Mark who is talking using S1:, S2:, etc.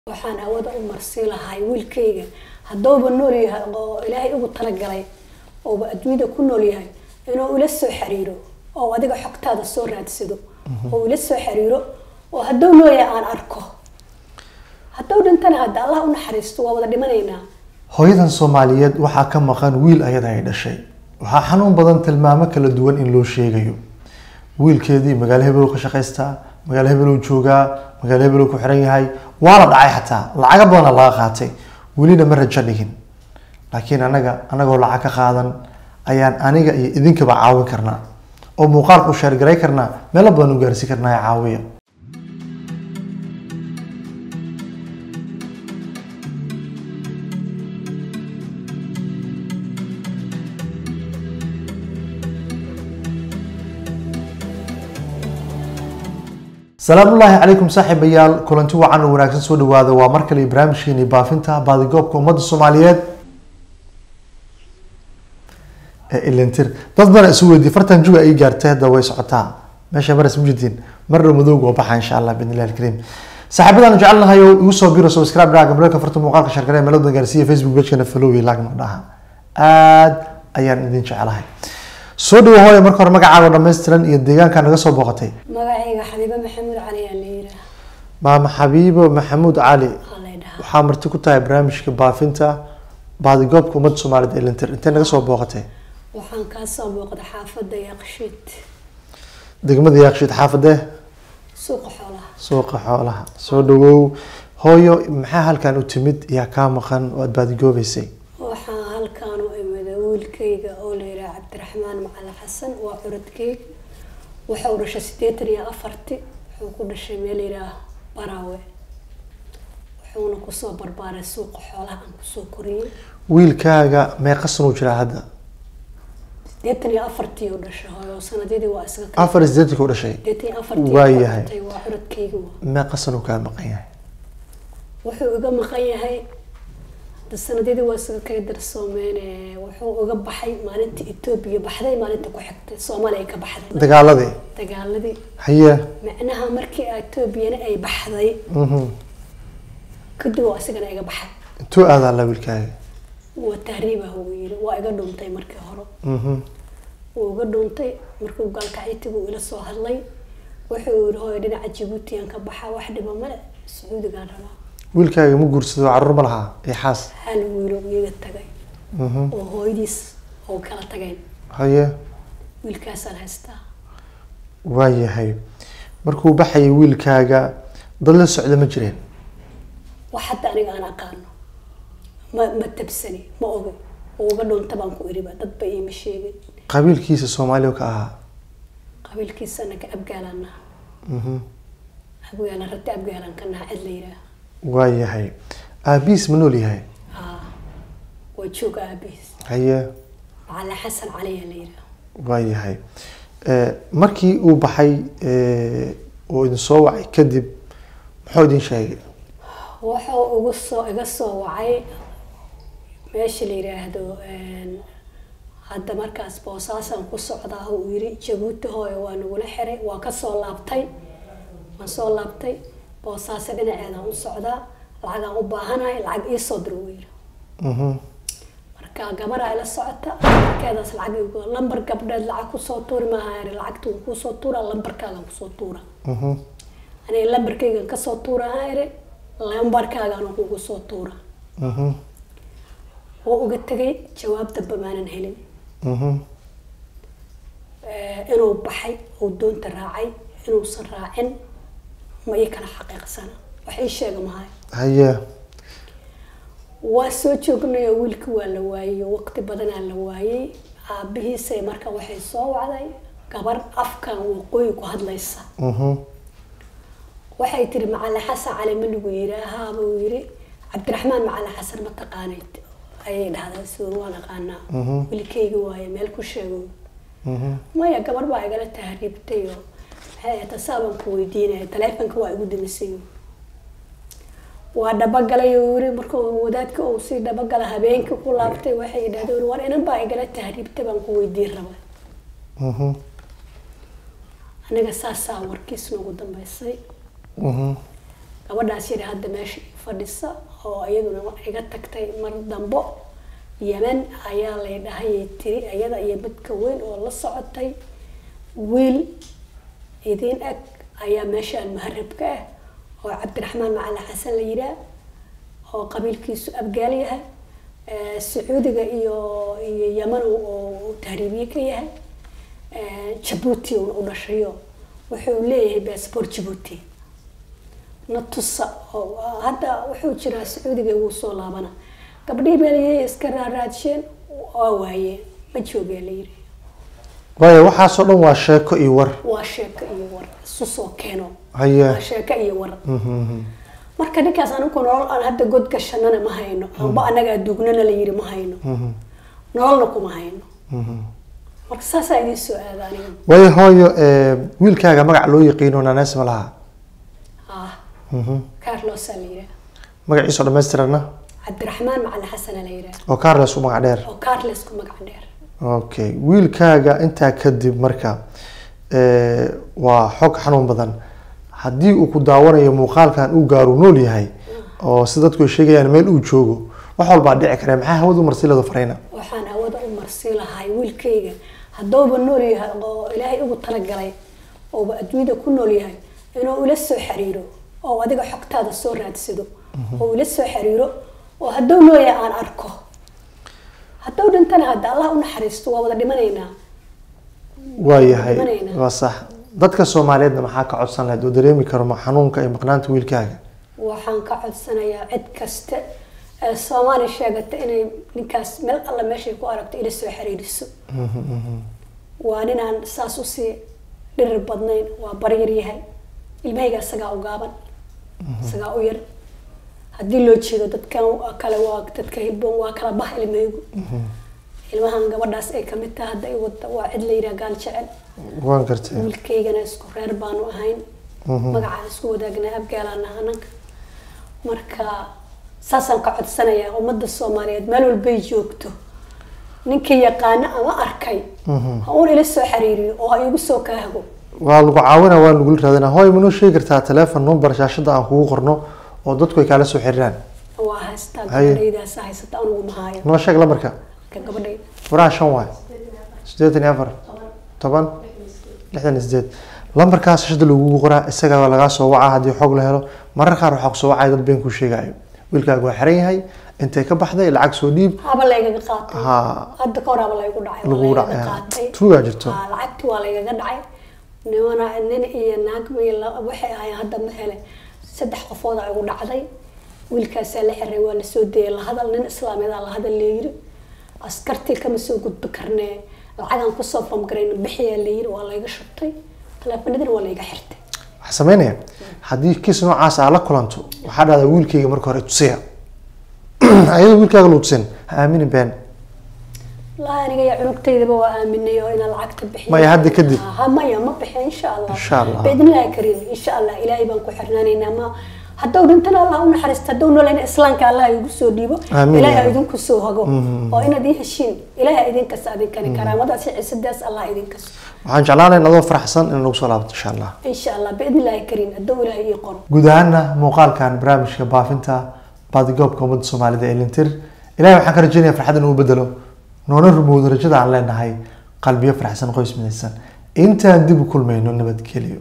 S1: waxaan hawada u marsii lahay wiilkayga haddouba nool yahay oo ilaahay ugu talagalay ooba adduunyada ku nool yahay inuu ila soo xiriiro oo adiga xogtaada soo raadsado oo ila soo xiriiro oo hadduu nool yahay aan arko hadduu dhintana hadda allah u naxariisto waa wada dhimanaynaa
S2: hooyadan soomaaliyeed waxaa ka maqan wiil ayada ay dhashay waxaa xanuun badan tilmaamo kala duwan in loo sheegayo wiilkeedii magaalo hebel ka shaqaystaa magaalo hebel joogaa magaalo hebel ku xiran yahay waa la dhacay xataa lacaga badana laga qaatay welina ma rajo dhigin laakiin anaga anagoo lacag ka qaadan ayaan aniga iyo idinkaba caawin karnaa oo muuqaalka u sheergaray karnaa meelo badan u gaarsiin karnaa ee caawiya salaamu ullaahi calaykum saaxiibayaal kulanti wacan oo wanaagsan soo dhawaada waa mar kale barnaamijkeeni baafinta baadigoobka ummadda soomaaliyeed ee ilintir dad bana isu weydiye fartan juga ay gaartay hadda way socotaa meesha maras mujidin marna madowga oo baxa insha allah bidn illahi alkariim saaxiibadaan jecelnahay oo igu soo biro subscribe dhaga gamalka farta muuqaalka sharkare meelada gaarsiiya facebook pagekana follow iyo like ma dhaha aad ayaan idin jecelahay soo dhawo hooya marka hore magacaaga dhammaystiran iyo deegaanka naga soo booqatay
S1: magacayga xabiibo maxamuud cali aa la yiraa
S2: maama xabiibo maxamuud cali
S1: waa lay dhahaa
S2: waxaa marti ku tahay barnaamijka baafinta baadigoobka ummadda soomaaliyeed ee lintir intee naga soo booqatay
S1: waxaan kaa soo booqday xaafadda yaqshiid
S2: degmada yaaqshiid xaafadee
S1: suuqa xoolaha
S2: suuqa xoolaha soo dhawow hooyo maxaa halkan u timid yaa kaa maqan oo aad baadigoobeysay
S1: waxaa halkaan u imida wiilkayga oo la yihaha cabdiraxmaan macali xasan waa curadkeyg wuxuu dhashay siddeetan iyo afarti wuxuu ku dhashay meel yidhaah baraawe wuxuuna kusoo barbaaray suuqa xoolaha aan kusoo koriyey
S2: wiilkaaga meeqa sanuu jiraa hadda
S1: siddeetan iyo afartii u dhashay hooyo sanadyadii waa isaga ka
S2: afar sideetanka u dhashay
S1: siddeetan iyo afartii
S2: Waa
S1: ku
S2: yahay.
S1: dhintay, waa curadkeyga waa
S2: meeqa sanuu kaa maqan yahay
S1: wuxuu iga maqan yahay hadda sanadyadii waa isaga kaga darsoomeen wuxuu iga baxay maalinta etoobiya baxday maalinta ku xigtay soomaaliya ka baxday
S2: dagaaladii
S1: dagaaladii
S2: haye
S1: macnaha markii etoobiyana ay baxday
S2: mhm.
S1: kadib waa isigana iga baxay
S2: intuu aadaa la wiilkaaga
S1: waa tahriibah uu yiri waa iga dhuuntay markii hore
S2: Mhm.
S1: wuu iga dhuuntay markuu gaalkacitigu ila soo hadlay wuxuu yiri hooyo dhinaca jabuuti aan ka baxaa wax dhiba male sacuudigaan rabaa
S2: wiilkaaga ma guursado caruur ma lahaa iyo xaas
S1: hal wiilo iyaga tagay
S2: Mhm.
S1: oo hooyadiis oo kala tageen
S2: haye
S1: wiilkaasaan haystaa
S2: waayahay markuu baxayay wiilkaaga dad la socda ma jireen
S1: wax hadda aniga aan aqaano ma ma tabsani ma oga oo uga dhuunta baan ku iriba dad ba iima sheegin
S2: qabiilkiisa soomaaliya ka ahaa
S1: qabiilkiisana ka abgaalana
S2: Mhm.
S1: abgaalan rati abgaalan ka naha cid la yidhaah
S2: waayahay aabihiis ma nool yahay
S1: haa waa jooga aabihiis
S2: haye
S1: macala xasan caliya la yidhaah
S2: waayahay Eh, markii uu baxay eh, uu idin soo wacay kadib muxuu idin sheegay
S1: wuxuu ugu soo iga soo wacay meesha la yidhaahdo een, hadda markaas boosaasaan ku socdaa uu yiri jabuuti hooyo waa nagula xiray waa ka soo laabtay waan soo laabtay boosaase dhinaceedaan u socdaa lacagaan u baahanahay lacag ii soo dir uu yiri
S2: Mhm.
S1: marka gabaraa ila socota markeedaas lacag igu lambar gabdheed lacag kusoo tuuri maaha iri lacagta wuu kusoo tuura lambarkaagaan kusoo tuura
S2: Mhm.
S1: aniga lambarkaygan kasoo tuura ha iri lambarkaagaan kugu soo tuura
S2: Mhm.
S1: wuu uga tegay jawaab damba maanan helin
S2: Mhm.
S1: Eh, inuu baxay uu doonta raacay inuusan raacin ma ii kala xaqiiqsana wax ii sheega mahay
S2: haye
S1: waa soo joognay oo wiilka waa la waayey oo waqti badanaa la waayey aabihiisay marka waxay soo wacday gabar afkan waqooyi ku hadlaysa
S2: Mhm.
S1: waxay tiri macali xasan cali ma lagu yiri ahaaba uu yiri cabdiraxmaan macali xasan ma taqaanid ayay dhahdaa suur waan aqaanaa
S2: Mhm.
S1: wiilkayga waaye meel ku sheego
S2: Mhm.
S1: maya gabar baa igala tahriibtay oo maxay ahayd tasaabaan ku weydiinaya taleefonka waa igu dimisay waa dhabagalay oo yiri markuu wadaadka uu sii dhabagala habeenkii ku laabtay waxay idhahdeen war inan baa igala tahriibtay baan ku weydiin raba
S2: Mhm.
S1: aniga saasaa warkiis noogu dambeysay
S2: Mhm.
S1: gabadhaas yidhi hadda meesha fadhisa oo iyaduna iga tagtay mar dambo yemen ayaa lay dhahayay tiri iyada iyo midka weyn oo la socotay wiil idin eg ayaa meeshaan muharibka ah oo cabdiraxmaan macalin xasan la yidhaah oo qabiilkiisu abgaal yahay Eh, sacuudiga iyo iyo yeman uu- oo tahriibiye ka yahay Eh, jabuuti uuna u dhashayo wuxuu leeyahay baasboor jabuuti na tusa oo hadda wuxuu jiraa sacuudiga wuu soo laabana gabdhihii baaliyey iska raaraadsheen waa waayeen ma joogaa la yiri
S2: waayo waxaasoo dhan waa sheeko iyo war
S1: waa sheeko iyo war isu soo keeno
S2: haye
S1: waa sheeko iyo war marka ninkaas anigu nolol aan hadda god gashanana ma hayno amba anaga aduugnana la yiri ma hayno nololna kuma hayno marka saasaa idiin soo aada aniga
S2: waayo hooyo eh, wiilkaaga magac loo yaqiino nanees ma laha
S1: ah carlosa la yiraa
S2: magaciisoo dhammaystirana
S1: cabdiraxmaan macalin xasana la yiraa
S2: oo carles u magac dheer
S1: oo carles ku magac dheer
S2: okay wiilkaaga intaa kadib marka eh, waa xog xanuun badan haddii uu ku daawanayo muuqaalkan uu gaaru nool yahay oo si dadku ay sheegayaan meel uu joogo wax walbaa dhici kare maxaa hawada u marsilada farayna
S1: waxaan hawada u marsi lahay wiilkayga haddooba nool yahay oo ilaahay ugu talagalay ooba adduunyada ku nool yahay inuu ila soo xiriiro oo adiga xogtaada soo raadsado oo ila soo xiriiro oo hadduu nool yahay aan arko hadduu dhintana hadda allah u naxariisto waa wada dhimanaynaa
S2: waayahay
S1: Imanayna.
S2: waa sax dadka soomaaliyeedna maxaa ka codsan lahayd oo dareemi karo ma xanuunka iyo maqnaanta wiilkaaga
S1: waxaan ka codsanayaa cid kasta ee soomaali sheegata inay ninkaas meel alla meeshay ku aragto ila soo xiriiriso waa ninaan saas usii dhirir badnayn waa baryar yahay ilmahayga isagaa u gaaban isagaa u yar haddii loo jeedo dadkan kale waa dadka hilboon waa kala bah ilmahaygu ilmahan gabadhaas ay kamid tahay hadda i wada waa cid la yidhaha gaal jecel
S2: waan gartay
S1: wiilkaygana isku reer baanu ahayn magacaan isku wadaagnaa abgaalaan ananka marka saasaan ka codsanayaa ummadda soomaaliyeed meel walbay joogto ninkii yaqaano ama arkay ha uun ila soo xiriiriyo oo ha igu soo kaahago
S2: waa lagu caawina waa lagula raadina hooy manoo sheegi kartaa teleefon number shaashada aan kugu qorno oo dadku ay kaala soo xiriiraan
S1: waa haystaa
S2: Haye.
S1: gabadhaydaasa haysata anugu mahaayo
S2: noo sheeg lambarka
S1: ka gabadhayda
S2: furaha shan waay sideetan iyo afar toban lixdan iyo sideed lambarkaas shaashada lagugu qoraa isagaa waa lagaa soo wacaa haddii xog la helo marar qaar waxaa kusoo wacaya dad been kuu sheegayo wiilkaaga waa xiran yahay intay ka baxday lacag soo dhiib
S1: haba laygaga qaatay
S2: ha
S1: hadda ka hor haba laygu dhacay waa
S2: lagu
S1: laygaga
S2: dhacay
S1: qaatay
S2: tuugaa jirto
S1: Aa, lacagti waa laygaga dhacay nimana nin iyo naag iyo la- waxay ahaayeen hadda ma hele saddex qofood aa igu dhacday wiilkaasaa la xiray waa lasoo dayay lahadal nin islaameedaa lahadal leeyiri askartii kama soo gudbi karnee lacagaan kusoo famgarayna bixiyaa layiri waa layga shubtay taleefanadina waa layga xirtay
S2: waxaa sameynaya haddii kiis noocaas aa la kulanto waxaa dhahdaa wiilkayga marka hore tusiya ayadoo wiilkaaga lagu tusin ha aaminin been
S1: wallaahi aniga iyo cunugtaydaba waa aaminay oo inaan lacagta bixiyo
S2: Maya, hadda kadib?
S1: ha maya ma bixiyo insha allah
S2: Insha Allah.
S1: biidnillahi kariim insha allah ilaahay baan ku xirnaanaynaa ma hadduu dhintana allah u naxariista hadduu noolayna islaamka allah igu soo dhiibo
S2: Amiin,
S1: ilaahay
S2: ya
S1: ha
S2: Rabbi.
S1: idinku soo hago oo inaad ii heshiin ilaahay idinkas adinkani karaamadaas iyo ciisadaas allah idinkas
S2: waxaan jeclaan lahayn adoo faraxsan in lagu soo laabto insha allah
S1: insha allah biidnillahi kariim hadduu ilaahay ii qoro
S2: guud ahaana muuqaalkan barnaamijka baafinta baadigoobka ummadda soomaalida ee lintir ilahay waxaan ka rajeynaya farxad inuu bedelo noona rumowdo rajada aan leenahay qalbiyo faraxsan qoys midaysan intaan dib u kulmayno nabadgelyo